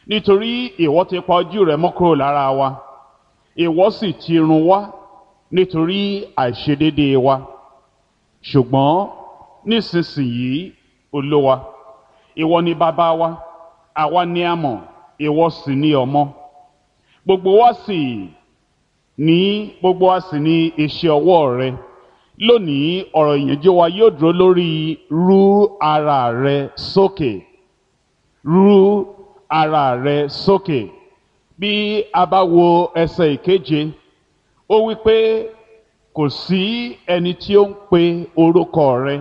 nítorí ìwọ ti pa ojú rẹ mọ́ kúrò lára wa ìwọ sì ti run wá nítorí àìṣedéédéé wa ṣùgbọ́n nísinsìnyí olówa ìwọ ni bàbá wa àwa ni a mọ̀ ìwọ sì ni ọmọ gbogbo wa sì ní gbogbo wa sì ní iṣẹ́ ọwọ́ rẹ lónìí ọ̀rọ̀ ìyànjú wa yóò dúró lórí rú ara rẹ sókè rú ara rẹ sókè bí a bá wo ẹsẹ̀ ìkeje ó wí pé kò sí ẹni tí ó ń pe orúkọ rẹ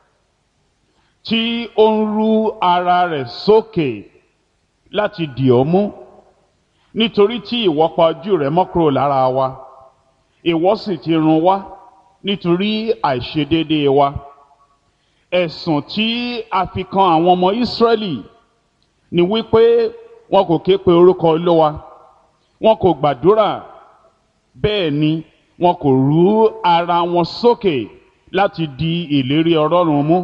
tí ó ń rú ara rẹ̀ sókè láti dì ọ́ mú nítorí tí ìwọ pa ojú rẹ mọ́ kúrò lára wa ìwọ sì ti run wá nítorí àìṣedéédéé wa ẹ̀sùn tí a fi kan àwọn ọmọ Ísírẹ́lì ni wípé wọn kò ké pe orúkọ Olúwa wọn kò gbàdúrà bẹ́ẹ̀ ni wọn kò rú ara wọn sókè láti di ìlérí Ọlọ́run mú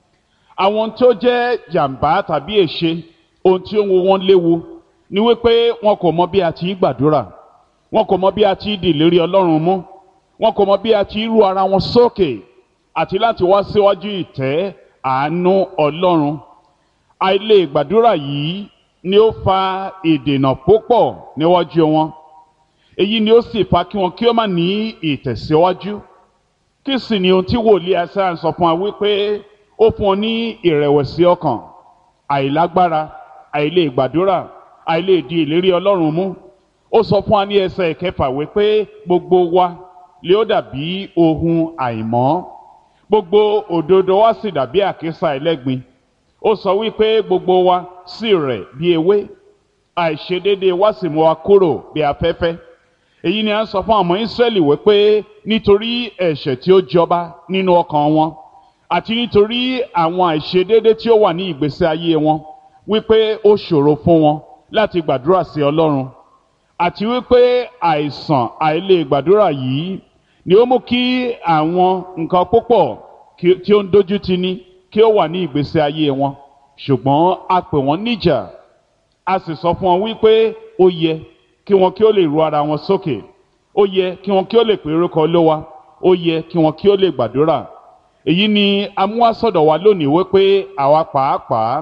àwọn tó jẹ́ jàǹbá tàbí èṣe ohun tí ó ń wo wọn léwu ni wípé wọn kò mọ bí a ti gbàdúrà wọn kò mọ bí a ti di ìlérí Ọlọ́run mú wọn kò mọ bí a ti rú ara wọn sókè àti láti wá síwájú ìtẹ́ àánú Ọlọ́run àìlè gbàdúrà yìí ni ó fa ìdènà púpọ̀ níwájú wọn èyí ni ó sì fa kí wọn kí ó má ní ìtẹ̀síwájú kí sì ni ohun tí wòlíì Aísáyà sọ fún wa wípé ó fún ọ ní ìrẹ̀wẹ̀sì ọkàn àìlágbára àìlè gbàdúrà àìlè di ìlérí Ọlọ́run mú ó sọ fún wa ní ẹsẹ̀ ìkẹfà wípé gbogbo wa lè ó dàbí ohun àìmọ́ gbogbo òdodo wa sì dàbí àkísà ẹlẹ́gbin ó sọ wípé gbogbo wa sì rẹ̀ bí ewé àìṣedéédéé wa sì mú wa kúrò bí afẹ́fẹ́ èyí ni a ń sọ fún àwọn Ísírẹ́lì wípé nítorí ẹ̀ṣẹ̀ tí ó jọba nínú ọkàn wọn àti nítorí àwọn àìṣedéédéé tí ó wà ní ìgbésí ayé wọn wípé ó ṣòro fún wọn láti gbàdúrà sí Ọlọ́run àti wípé àìsàn àìlè gbàdúrà yìí ni ó mú kí àwọn nǹkan púpọ̀ tí ó ń dojú tì ní kí ó wà ní ìgbésí ayé wọn ṣùgbọ́n a pè wọ́n níjà a sì sọ fún wọn wípé ó yẹ kí wọn kí ó lè ru ara wọn sókè ó yẹ kí wọn kí ó lè pè orúkọ Olúwa ó yẹ kí wọn kí ó lè gbàdúrà èyí ni amúhásọ̀dọ̀ wa lónìí wípé àwa pàápàá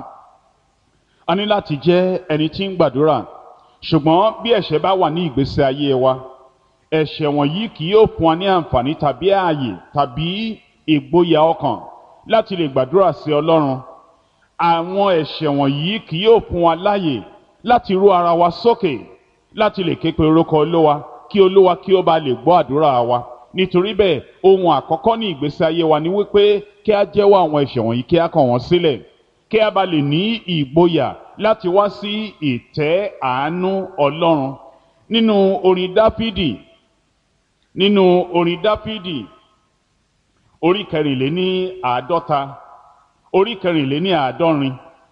a ní láti jẹ́ ẹni tí ń gbàdúrà ṣùgbọ́n bí ẹ̀ṣẹ̀ bá wà ní ìgbésí ayé wa ẹ̀ṣẹ̀ wọ̀nyí kì yóò fún wa ní àǹfààní tàbí ààyè tàbí ìgboyà ọkàn láti lè gbàdúrà sí Ọlọ́run àwọn ẹ̀ṣẹ̀ wọ̀nyí kì yóò fún wa láàyè láti rú ara wa sókè láti lè ké pe orúkọ Olúwa kí Olúwa kí ó bá lè gbọ́ àdúrà wa nítorí bẹ́ẹ̀ ohun àkọ́kọ́ ní ìgbésí ayé wa ni wípé kí a jẹ́wọ́ àwọn ẹ̀ṣẹ̀ wọ̀nyí kí a kọ̀ wọ́n sílẹ̀ kí a bá lè ní ìgboyà láti wá sí ìtẹ́ àánú Ọlọ́run nínú orin Dáfídì nínú orin Dáfídì orí kẹrìnléní àádọ́ta orí kẹrìnléní àádọ́rin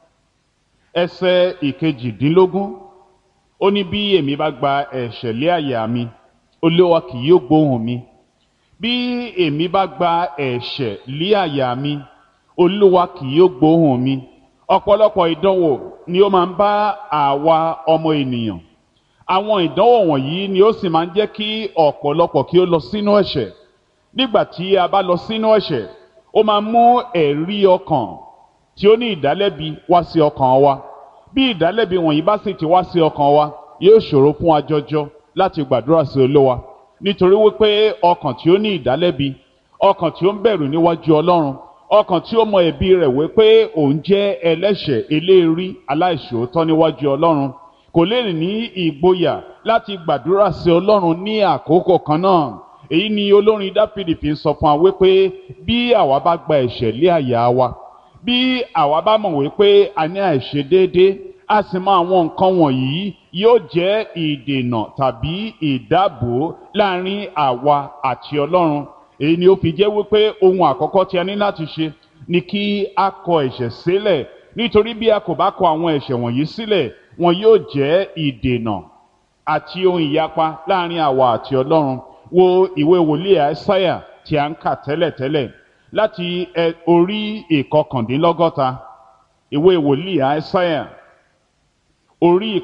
ẹsẹ̀ ìkejìdínlógún ó ní bí èmi bá gba ẹ̀ṣẹ̀ lé àyà mi Olúwa kì yóò gbóhùn mi bí èmi bá gba ẹ̀ṣẹ̀ lé àyà mi Olúwa kì yóò gbóhùn mi ọ̀pọ̀lọpọ̀ ìdánwò ni ó máa ń bá àwa ọmọ ènìyàn àwọn ìdánwò wọ̀nyí ni ó sì máa ń jẹ́ kí ọ̀pọ̀lọpọ̀ kí ó lọ sínú ẹ̀ṣẹ̀ nígbà tí a bá lọ sínú ẹ̀ṣẹ̀ ó máa mú ẹ̀rí ọkàn tí ó ní ìdálẹ́bi wá sí ọkàn wa bí ìdálẹ́bi wọ̀nyí bá sì ti wá sí ọkàn wa yóò ṣòro fún wa jọjọ láti gbàdúrà sí Olúwa nítorí wípé ọkàn tí ó ní ìdálẹ́bi ọkàn tí ó ń bẹ̀rù níwájú Ọlọ́run ọkàn tí ó mọ ẹ̀bi rẹ̀ wípé òun jẹ́ ẹlẹ́ṣẹ̀ eléèrí aláìṣòótọ́ níwájú Ọlọ́run kò lè ní ìgboyà láti gbàdúrà sí Ọlọ́run ní àkókò kan náà èyí ni olórin Dáfídì fi ń sọ fún wa wípé bí àwa bá gba ẹ̀ṣẹ̀ lé àyà wa bí àwa bá mọ̀ wípé a ní àìṣedéédé a sì mọ àwọn nǹkan wọ̀nyí yóò jẹ́ ìdènà tàbí ìdáàbò láàrin àwa àti Ọlọ́run èyí ni ó fi jẹ́ wípé ohun àkọ́kọ́ tí a ní láti ṣe ni kí a kọ ẹ̀ṣẹ̀ sílẹ̀ nítorí bí a kò bá kọ àwọn ẹ̀ṣẹ̀ wọ̀nyí sílẹ̀ wọn yóò jẹ́ ìdènà àti ohun ìyapa láàrin àwa àti Ọlọ́run wo ìwé wòlíì Àìsáyà tí a ń kà tẹ́lẹ̀tẹ́lẹ̀ láti orí ìkọkàndínlọ́gọ́ta ìwé wòlíì Àìsáyà orí